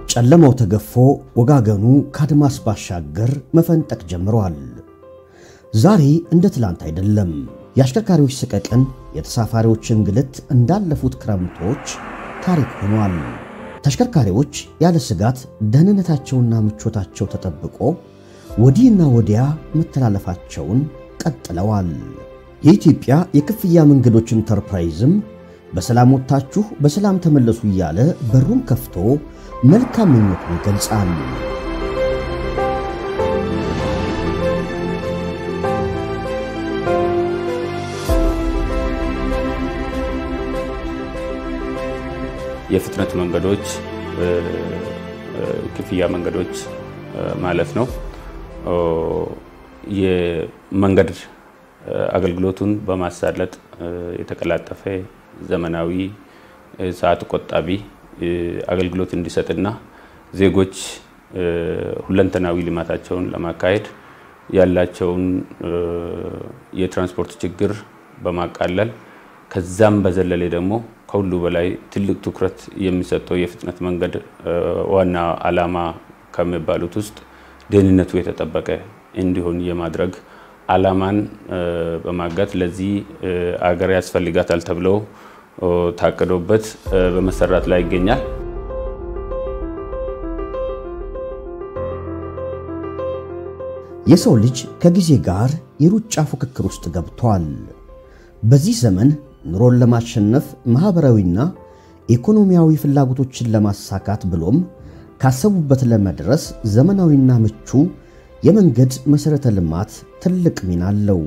ጨለማው ተገፎ ወጋገኑ ከአድማስ ባሻገር መፈንጠቅ ጀምሯል። ዛሬ እንደ ትላንት አይደለም። የአሽከርካሪዎች ሰቀቀን፣ የተሳፋሪዎች እንግልት እንዳለፉት ክረምቶች ታሪክ ሆኗል። ተሽከርካሪዎች ያለ ስጋት ደህንነታቸውና ምቾታቸው ተጠብቆ ወዲህና ወዲያ መተላለፋቸውን ቀጥለዋል። የኢትዮጵያ የክፍያ መንገዶች ኢንተርፕራይዝም በሰላም ወጥታችሁ በሰላም ተመለሱ እያለ በሩን ከፍቶ መልካም ምኞቱን ይገልጻል። የፍጥነት መንገዶች ክፍያ መንገዶች ማለት ነው። የመንገድ አገልግሎቱን በማሳለጥ የተቀላጠፈ ዘመናዊ ሰዓት ቆጣቢ አገልግሎት እንዲሰጥና ዜጎች ሁለንተናዊ ልማታቸውን ለማካሄድ ያላቸውን የትራንስፖርት ችግር በማቃለል ከዛም በዘለለ ደግሞ ከሁሉ በላይ ትልቅ ትኩረት የሚሰጠው የፍጥነት መንገድ ዋና ዓላማ ከሚባሉት ውስጥ ደህንነቱ የተጠበቀ እንዲሆን የማድረግ ዓላማን በማጋት ለዚህ አገር ያስፈልጋታል ተብሎ ታቅዶበት በመሰራት ላይ ይገኛል። የሰው ልጅ ከጊዜ ጋር የሩጫ ፉክክር ውስጥ ገብቷል። በዚህ ዘመን ኑሮን ለማሸነፍ ማኅበራዊና ኢኮኖሚያዊ ፍላጎቶችን ለማሳካት ብሎም ካሰቡበት ለመድረስ ዘመናዊና ምቹ የመንገድ መሠረተ ልማት ትልቅ ሚና አለው።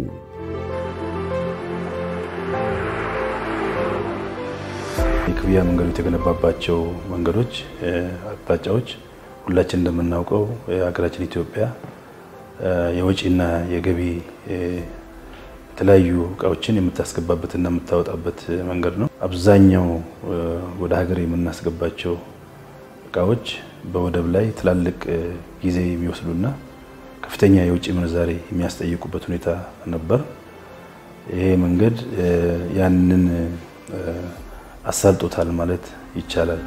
የክፍያ መንገዱ የተገነባባቸው መንገዶች አቅጣጫዎች ሁላችን እንደምናውቀው የሀገራችን ኢትዮጵያ የወጪና የገቢ የተለያዩ እቃዎችን የምታስገባበትና የምታወጣበት መንገድ ነው። አብዛኛው ወደ ሀገር የምናስገባቸው እቃዎች በወደብ ላይ ትላልቅ ጊዜ የሚወስዱና ከፍተኛ የውጭ ምንዛሬ የሚያስጠይቁበት ሁኔታ ነበር። ይሄ መንገድ ያንን አሳልጦታል ማለት ይቻላል።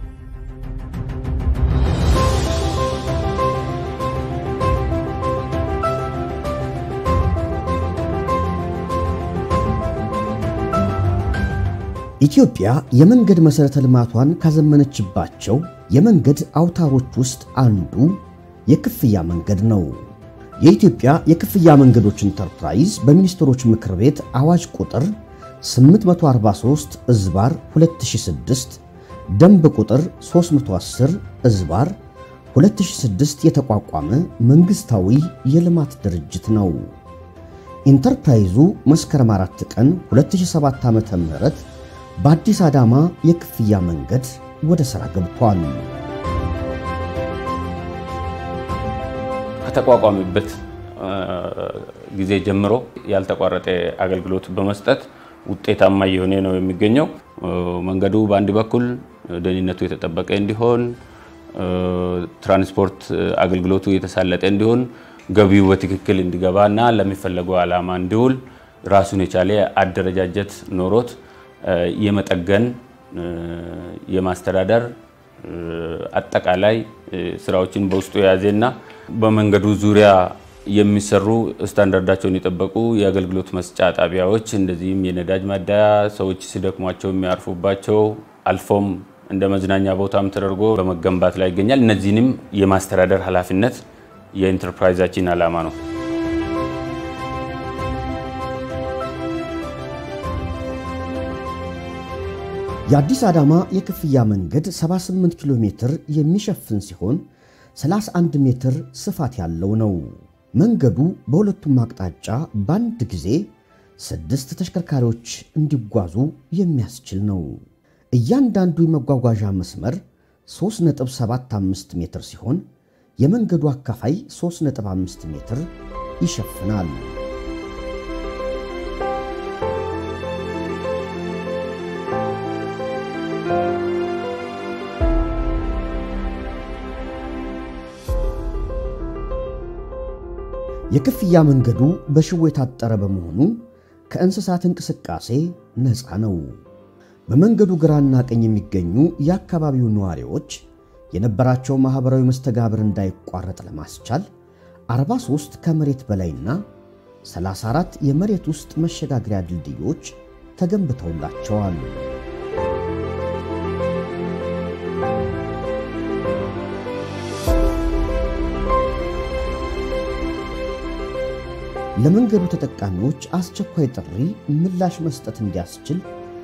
ኢትዮጵያ የመንገድ መሠረተ ልማቷን ካዘመነችባቸው የመንገድ አውታሮች ውስጥ አንዱ የክፍያ መንገድ ነው። የኢትዮጵያ የክፍያ መንገዶች ኢንተርፕራይዝ በሚኒስትሮች ምክር ቤት አዋጅ ቁጥር 843 እዝባር 2006 ደንብ ቁጥር 310 እዝባር 2006 የተቋቋመ መንግሥታዊ የልማት ድርጅት ነው። ኢንተርፕራይዙ መስከረም 4 ቀን 2007 ዓ.ም በአዲስ አዳማ የክፍያ መንገድ ወደ ሥራ ገብቷል። ከተቋቋመበት ጊዜ ጀምሮ ያልተቋረጠ አገልግሎት በመስጠት ውጤታማ እየሆነ ነው የሚገኘው። መንገዱ በአንድ በኩል ደህንነቱ የተጠበቀ እንዲሆን፣ ትራንስፖርት አገልግሎቱ የተሳለጠ እንዲሆን፣ ገቢው በትክክል እንዲገባ እና ለሚፈለገው ዓላማ እንዲውል ራሱን የቻለ አደረጃጀት ኖሮት የመጠገን የማስተዳደር አጠቃላይ ስራዎችን በውስጡ የያዘና በመንገዱ ዙሪያ የሚሰሩ ስታንዳርዳቸውን የጠበቁ የአገልግሎት መስጫ ጣቢያዎች እንደዚህም የነዳጅ ማደያ ሰዎች ሲደክሟቸው የሚያርፉባቸው አልፎም እንደ መዝናኛ ቦታም ተደርጎ በመገንባት ላይ ይገኛል። እነዚህንም የማስተዳደር ኃላፊነት የኢንተርፕራይዛችን ዓላማ ነው። የአዲስ አዳማ የክፍያ መንገድ 78 ኪሎ ሜትር የሚሸፍን ሲሆን 31 ሜትር ስፋት ያለው ነው። መንገዱ በሁለቱም አቅጣጫ በአንድ ጊዜ ስድስት ተሽከርካሪዎች እንዲጓዙ የሚያስችል ነው። እያንዳንዱ የመጓጓዣ መስመር 3.75 ሜትር ሲሆን የመንገዱ አካፋይ 3.5 ሜትር ይሸፍናል። የክፍያ መንገዱ በሽቦ የታጠረ በመሆኑ ከእንስሳት እንቅስቃሴ ነፃ ነው። በመንገዱ ግራና ቀኝ የሚገኙ የአካባቢው ነዋሪዎች የነበራቸው ማኅበራዊ መስተጋብር እንዳይቋረጥ ለማስቻል 43 ከመሬት በላይና 34 የመሬት ውስጥ መሸጋገሪያ ድልድዮች ተገንብተውላቸዋል። ለመንገዱ ተጠቃሚዎች አስቸኳይ ጥሪ ምላሽ መስጠት እንዲያስችል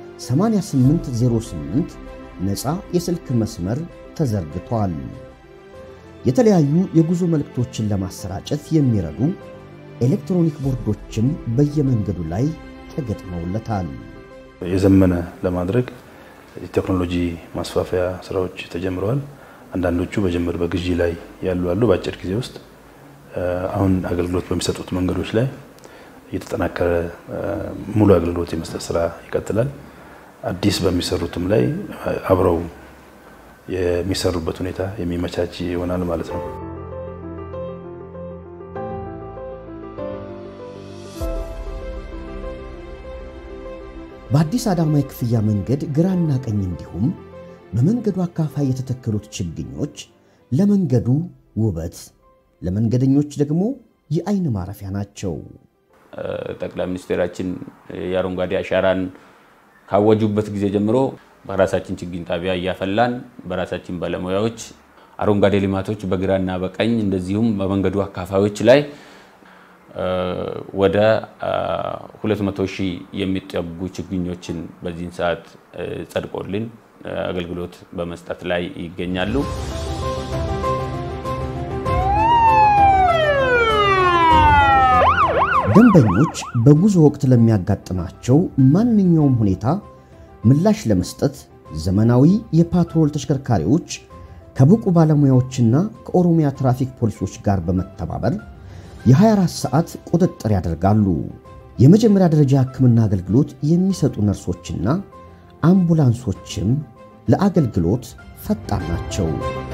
8808 ነፃ የስልክ መስመር ተዘርግቷል። የተለያዩ የጉዞ መልእክቶችን ለማሰራጨት የሚረዱ ኤሌክትሮኒክ ቦርዶችም በየመንገዱ ላይ ተገጥመውለታል። የዘመነ ለማድረግ የቴክኖሎጂ ማስፋፊያ ስራዎች ተጀምረዋል። አንዳንዶቹ በጅምር በግዢ ላይ ያሉ አሉ። በአጭር ጊዜ ውስጥ አሁን አገልግሎት በሚሰጡት መንገዶች ላይ እየተጠናከረ ሙሉ አገልግሎት የመስጠት ስራ ይቀጥላል። አዲስ በሚሰሩትም ላይ አብረው የሚሰሩበት ሁኔታ የሚመቻች ይሆናል ማለት ነው። በአዲስ አዳማ የክፍያ መንገድ ግራና ቀኝ እንዲሁም በመንገዱ አካፋይ የተተከሉት ችግኞች ለመንገዱ ውበት፣ ለመንገደኞች ደግሞ የአይን ማረፊያ ናቸው። ጠቅላይ ሚኒስቴራችን የአረንጓዴ አሻራን ካወጁበት ጊዜ ጀምሮ በራሳችን ችግኝ ጣቢያ እያፈላን በራሳችን ባለሙያዎች አረንጓዴ ልማቶች በግራና በቀኝ እንደዚሁም በመንገዱ አካፋዮች ላይ ወደ 200 ሺህ የሚጠጉ ችግኞችን በዚህን ሰዓት ጸድቆልን አገልግሎት በመስጠት ላይ ይገኛሉ። ደንበኞች በጉዞ ወቅት ለሚያጋጥማቸው ማንኛውም ሁኔታ ምላሽ ለመስጠት ዘመናዊ የፓትሮል ተሽከርካሪዎች ከብቁ ባለሙያዎችና ከኦሮሚያ ትራፊክ ፖሊሶች ጋር በመተባበር የ24 ሰዓት ቁጥጥር ያደርጋሉ። የመጀመሪያ ደረጃ ሕክምና አገልግሎት የሚሰጡ ነርሶችና አምቡላንሶችም ለአገልግሎት ፈጣን ናቸው።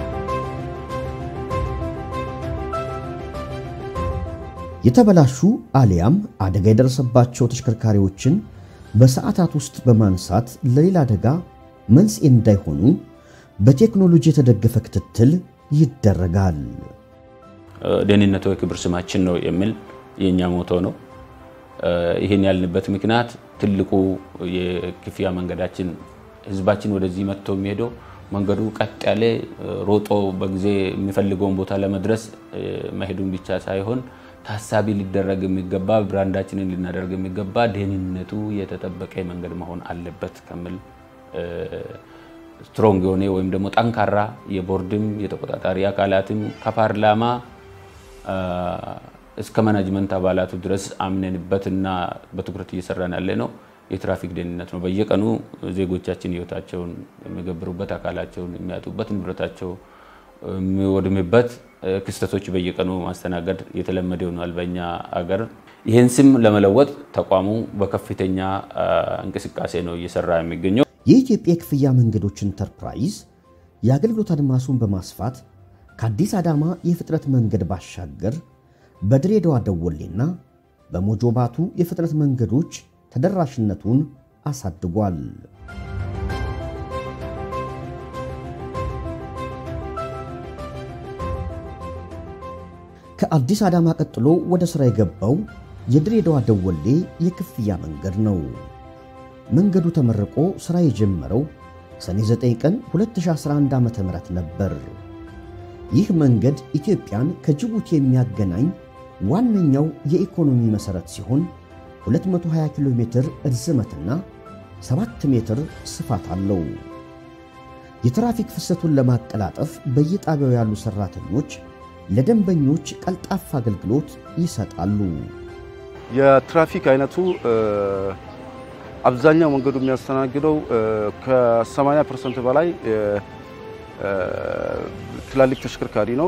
የተበላሹ አሊያም አደጋ የደረሰባቸው ተሽከርካሪዎችን በሰዓታት ውስጥ በማንሳት ለሌላ አደጋ መንስኤ እንዳይሆኑ በቴክኖሎጂ የተደገፈ ክትትል ይደረጋል። ደህንነቱ የክብር ስማችን ነው የሚል የእኛ ሞቶ ነው። ይህን ያልንበት ምክንያት ትልቁ የክፍያ መንገዳችን ህዝባችን ወደዚህ መጥቶ የሚሄደው መንገዱ ቀጥ ያለ ሮጦ በጊዜ የሚፈልገውን ቦታ ለመድረስ መሄዱን ብቻ ሳይሆን ታሳቢ ሊደረግ የሚገባ ብራንዳችንን ልናደርግ የሚገባ ደህንነቱ የተጠበቀ መንገድ መሆን አለበት ከሚል ስትሮንግ የሆነ ወይም ደግሞ ጠንካራ የቦርድም የተቆጣጣሪ አካላትም ከፓርላማ እስከ ማናጅመንት አባላቱ ድረስ አምነንበት እና በትኩረት እየሰራን ያለ ነው የትራፊክ ደህንነት ነው። በየቀኑ ዜጎቻችን ህይወታቸውን የሚገብሩበት፣ አካላቸውን የሚያጡበት፣ ንብረታቸው የሚወድምበት ክስተቶች በየቀኑ ማስተናገድ የተለመደ ሆኗል በእኛ አገር። ይህን ስም ለመለወጥ ተቋሙ በከፍተኛ እንቅስቃሴ ነው እየሰራ የሚገኘው። የኢትዮጵያ የክፍያ መንገዶች ኢንተርፕራይዝ የአገልግሎት አድማሱን በማስፋት ከአዲስ አዳማ የፍጥነት መንገድ ባሻገር በድሬዳዋ ደወሌና በሞጆ ባቱ የፍጥነት መንገዶች ተደራሽነቱን አሳድጓል። ከአዲስ አዳማ ቀጥሎ ወደ ሥራ የገባው የድሬዳዋ ደወሌ የክፍያ መንገድ ነው። መንገዱ ተመርቆ ሥራ የጀመረው ሰኔ 9 ቀን 2011 ዓ.ም ነበር። ይህ መንገድ ኢትዮጵያን ከጅቡቲ የሚያገናኝ ዋነኛው የኢኮኖሚ መሠረት ሲሆን 220 ኪሎ ሜትር ርዝመትና 7 ሜትር ስፋት አለው። የትራፊክ ፍሰቱን ለማቀላጠፍ በየጣቢያው ያሉ ሠራተኞች ለደንበኞች ቀልጣፋ አገልግሎት ይሰጣሉ። የትራፊክ አይነቱ አብዛኛው መንገዱ የሚያስተናግደው ከ80 ፐርሰንት በላይ ትላልቅ ተሽከርካሪ ነው።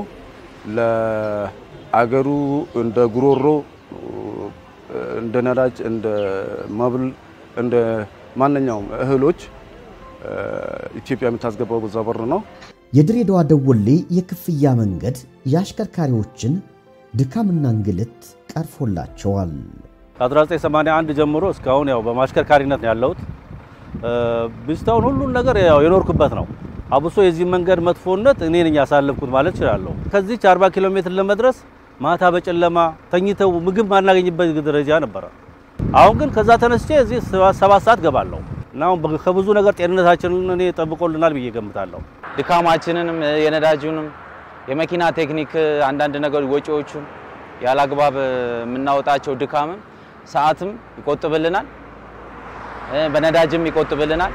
ለአገሩ እንደ ጉሮሮ፣ እንደ ነዳጅ፣ እንደ መብል፣ እንደ ማንኛውም እህሎች ኢትዮጵያ የምታስገባው በዛ በር ነው። የድሬዳዋ ደወሌ የክፍያ መንገድ የአሽከርካሪዎችን ድካምና እንግልት ቀርፎላቸዋል። ከ1981 ጀምሮ እስካሁን ያው በማሽከርካሪነት ነው ያለሁት። ብስታውን ሁሉን ነገር ያው የኖርኩበት ነው። አብሶ የዚህ መንገድ መጥፎነት እኔ ነኝ ያሳለፍኩት ማለት እችላለሁ። ከዚች 40 ኪሎ ሜትር ለመድረስ ማታ በጨለማ ተኝተው ምግብ ማናገኝበት ደረጃ ነበረ። አሁን ግን ከዛ ተነስቼ እዚህ ሰባት ሰዓት ገባለሁ እና አሁን ከብዙ ነገር ጤንነታችንን እኔ ጠብቆልናል ብዬ ገምታለሁ። ድካማችንንም የነዳጁንም የመኪና ቴክኒክ አንዳንድ ነገሮች ወጪዎቹን ያላግባብ የምናወጣቸው ድካምም ሰዓትም ይቆጥብልናል፣ በነዳጅም ይቆጥብልናል።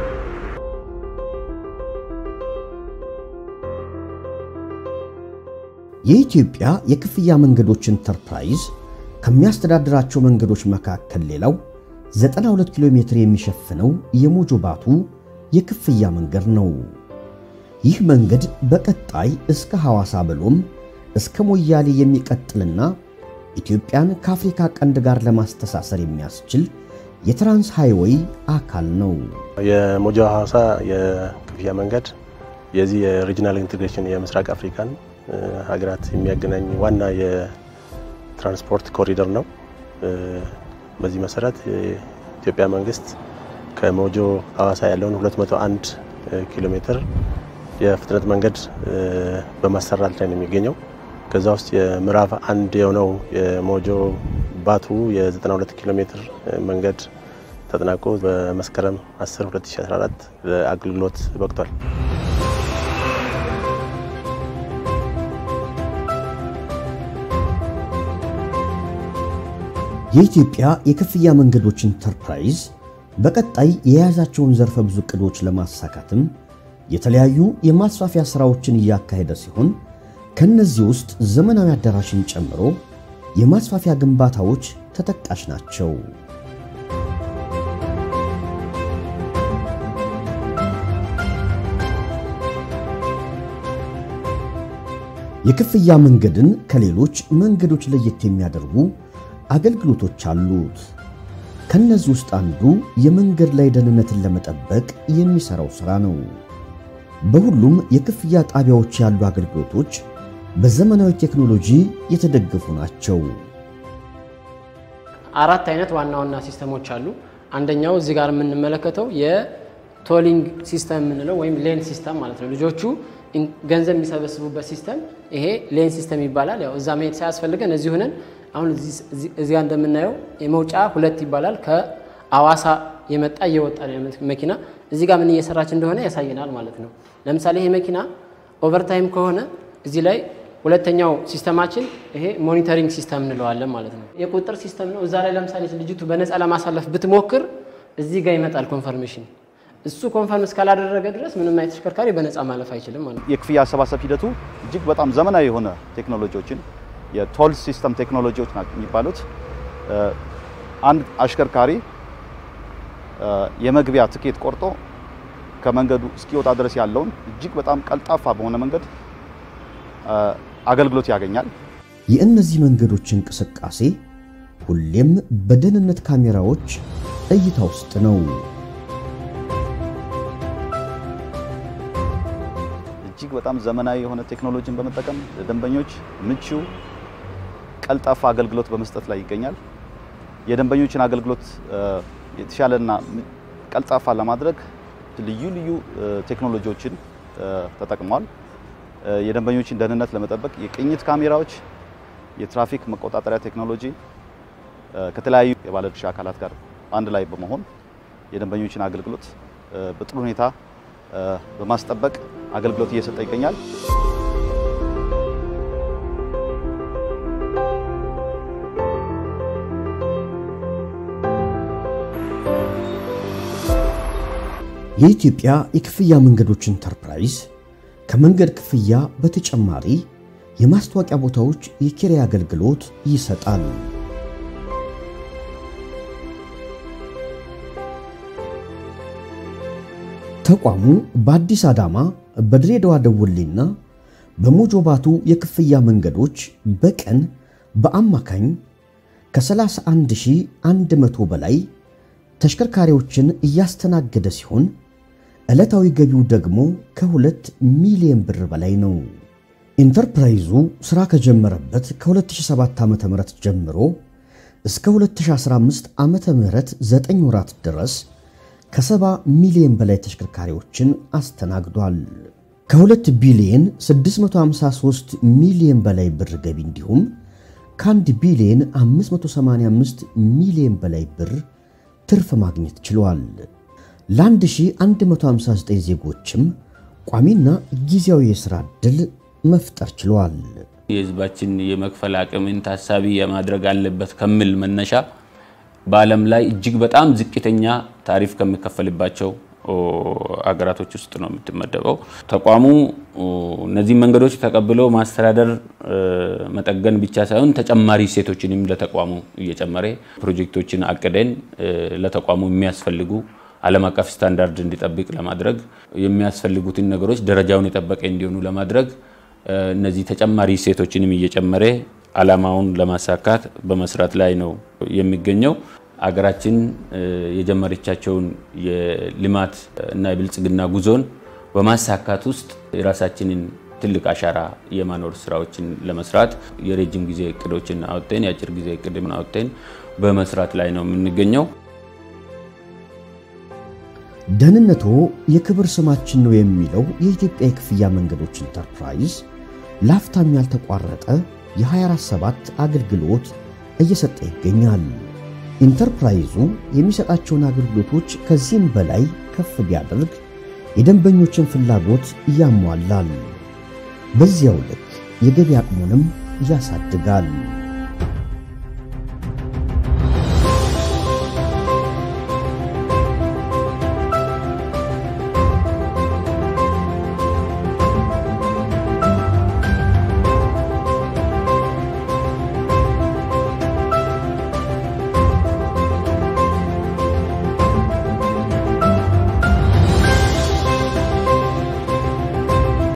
የኢትዮጵያ የክፍያ መንገዶች ኢንተርፕራይዝ ከሚያስተዳድራቸው መንገዶች መካከል ሌላው 92 ኪሎ ሜትር የሚሸፍነው የሞጆ ባቱ የክፍያ መንገድ ነው። ይህ መንገድ በቀጣይ እስከ ሐዋሳ ብሎም እስከ ሞያሌ የሚቀጥልና ኢትዮጵያን ከአፍሪካ ቀንድ ጋር ለማስተሳሰር የሚያስችል የትራንስ ሃይዌይ አካል ነው። የሞጆ ሐዋሳ የክፍያ መንገድ የዚህ የሪጂናል ኢንቴግሬሽን የምስራቅ አፍሪካን ሀገራት የሚያገናኝ ዋና የትራንስፖርት ኮሪደር ነው። በዚህ መሰረት የኢትዮጵያ መንግስት ከሞጆ ሐዋሳ ያለውን 201 ኪሎ ሜትር የፍጥነት መንገድ በማሰራት ላይ ነው የሚገኘው። ከዛ ውስጥ የምዕራፍ አንድ የሆነው የሞጆ ባቱ የ92 ኪሎ ሜትር መንገድ ተጠናቆ በመስከረም 10 2014 ለአገልግሎት በቅቷል። የኢትዮጵያ የክፍያ መንገዶች ኢንተርፕራይዝ በቀጣይ የያዛቸውን ዘርፈ ብዙ ዕቅዶች ለማሳካትም የተለያዩ የማስፋፊያ ሥራዎችን እያካሄደ ሲሆን ከነዚህ ውስጥ ዘመናዊ አዳራሽን ጨምሮ የማስፋፊያ ግንባታዎች ተጠቃሽ ናቸው። የክፍያ መንገድን ከሌሎች መንገዶች ለየት የሚያደርጉ አገልግሎቶች አሉት። ከነዚህ ውስጥ አንዱ የመንገድ ላይ ደህንነትን ለመጠበቅ የሚሰራው ሥራ ነው። በሁሉም የክፍያ ጣቢያዎች ያሉ አገልግሎቶች በዘመናዊ ቴክኖሎጂ የተደገፉ ናቸው። አራት አይነት ዋና ዋና ሲስተሞች አሉ። አንደኛው እዚህ ጋር የምንመለከተው የቶሊንግ ሲስተም የምንለው ወይም ሌን ሲስተም ማለት ነው። ልጆቹ ገንዘብ የሚሰበስቡበት ሲስተም ይሄ ሌን ሲስተም ይባላል። ያው እዛ መሄድ ሳያስፈልገን እዚህ ሆነን አሁን እዚያ እንደምናየው የመውጫ ሁለት ይባላል። ከአዋሳ የመጣ እየወጣ ነው መኪና እዚህ ጋር ምን እየሰራች እንደሆነ ያሳየናል ማለት ነው። ለምሳሌ ይሄ መኪና ኦቨርታይም ከሆነ እዚህ ላይ ሁለተኛው ሲስተማችን ይሄ ሞኒተሪንግ ሲስተም እንለዋለን ማለት ነው። የቁጥር ሲስተም ነው። እዛ ላይ ለምሳሌ ልጅቱ በነፃ ለማሳለፍ ብትሞክር እዚህ ጋር ይመጣል ኮንፈርሜሽን። እሱ ኮንፈርም እስካላደረገ ድረስ ምንም አይነት ተሽከርካሪ በነፃ ማለፍ አይችልም ማለት ነው። የክፍያ አሰባሰብ ሂደቱ እጅግ በጣም ዘመናዊ የሆነ ቴክኖሎጂዎችን የቶል ሲስተም ቴክኖሎጂዎች ናቸው የሚባሉት። አንድ አሽከርካሪ የመግቢያ ትኬት ቆርጦ ከመንገዱ እስኪወጣ ድረስ ያለውን እጅግ በጣም ቀልጣፋ በሆነ መንገድ አገልግሎት ያገኛል። የእነዚህ መንገዶች እንቅስቃሴ ሁሌም በደህንነት ካሜራዎች እይታ ውስጥ ነው። እጅግ በጣም ዘመናዊ የሆነ ቴክኖሎጂን በመጠቀም ለደንበኞች ምቹ ቀልጣፋ አገልግሎት በመስጠት ላይ ይገኛል። የደንበኞችን አገልግሎት የተሻለና ቀልጣፋ ለማድረግ ልዩ ልዩ ቴክኖሎጂዎችን ተጠቅመዋል። የደንበኞችን ደህንነት ለመጠበቅ የቅኝት ካሜራዎች፣ የትራፊክ መቆጣጠሪያ ቴክኖሎጂ ከተለያዩ የባለድርሻ አካላት ጋር አንድ ላይ በመሆን የደንበኞችን አገልግሎት በጥሩ ሁኔታ በማስጠበቅ አገልግሎት እየሰጠ ይገኛል። የኢትዮጵያ የክፍያ መንገዶች ኢንተርፕራይዝ ከመንገድ ክፍያ በተጨማሪ የማስታወቂያ ቦታዎች የኪራይ አገልግሎት ይሰጣል። ተቋሙ በአዲስ አዳማ፣ በድሬዳዋ ደወሌና በሞጆ ባቱ የክፍያ መንገዶች በቀን በአማካኝ ከ31100 በላይ ተሽከርካሪዎችን እያስተናገደ ሲሆን ዕለታዊ ገቢው ደግሞ ከሁለት ሚሊዮን ብር በላይ ነው። ኢንተርፕራይዙ ሥራ ከጀመረበት ከ2007 ዓ.ም ጀምሮ እስከ 2015 ዓ.ም 9 ወራት ድረስ ከሰባ ሚሊዮን በላይ ተሽከርካሪዎችን አስተናግዷል። ከ2 ቢሊዮን 653 ሚሊዮን በላይ ብር ገቢ እንዲሁም ከ1 ቢሊዮን 585 ሚሊዮን በላይ ብር ትርፍ ማግኘት ችሏል። ለ1159 ዜጎችም ቋሚና ጊዜያዊ የሥራ ዕድል መፍጠር ችሏል። የህዝባችን የመክፈል አቅምን ታሳቢ የማድረግ አለበት ከሚል መነሻ በዓለም ላይ እጅግ በጣም ዝቅተኛ ታሪፍ ከሚከፈልባቸው አገራቶች ውስጥ ነው የምትመደበው። ተቋሙ እነዚህ መንገዶች ተቀብለው ማስተዳደር መጠገን ብቻ ሳይሆን ተጨማሪ እሴቶችንም ለተቋሙ እየጨመረ ፕሮጀክቶችን አቅደን ለተቋሙ የሚያስፈልጉ ዓለም አቀፍ ስታንዳርድ እንዲጠብቅ ለማድረግ የሚያስፈልጉትን ነገሮች ደረጃውን የጠበቀ እንዲሆኑ ለማድረግ እነዚህ ተጨማሪ እሴቶችንም እየጨመረ ዓላማውን ለማሳካት በመስራት ላይ ነው የሚገኘው። አገራችን የጀመረቻቸውን የልማት እና የብልጽግና ጉዞን በማሳካት ውስጥ የራሳችንን ትልቅ አሻራ የማኖር ስራዎችን ለመስራት የረጅም ጊዜ እቅዶችን አውጥተን የአጭር ጊዜ እቅድን አውጥተን በመስራት ላይ ነው የምንገኘው። ደህንነቶ የክብር ስማችን ነው የሚለው የኢትዮጵያ የክፍያ መንገዶች ኢንተርፕራይዝ ላፍታም ያልተቋረጠ የ24/7 አገልግሎት እየሰጠ ይገኛል። ኢንተርፕራይዙ የሚሰጣቸውን አገልግሎቶች ከዚህም በላይ ከፍ ቢያደርግ የደንበኞችን ፍላጎት ያሟላል። በዚያው ልክ የገቢ አቅሙንም ያሳድጋል።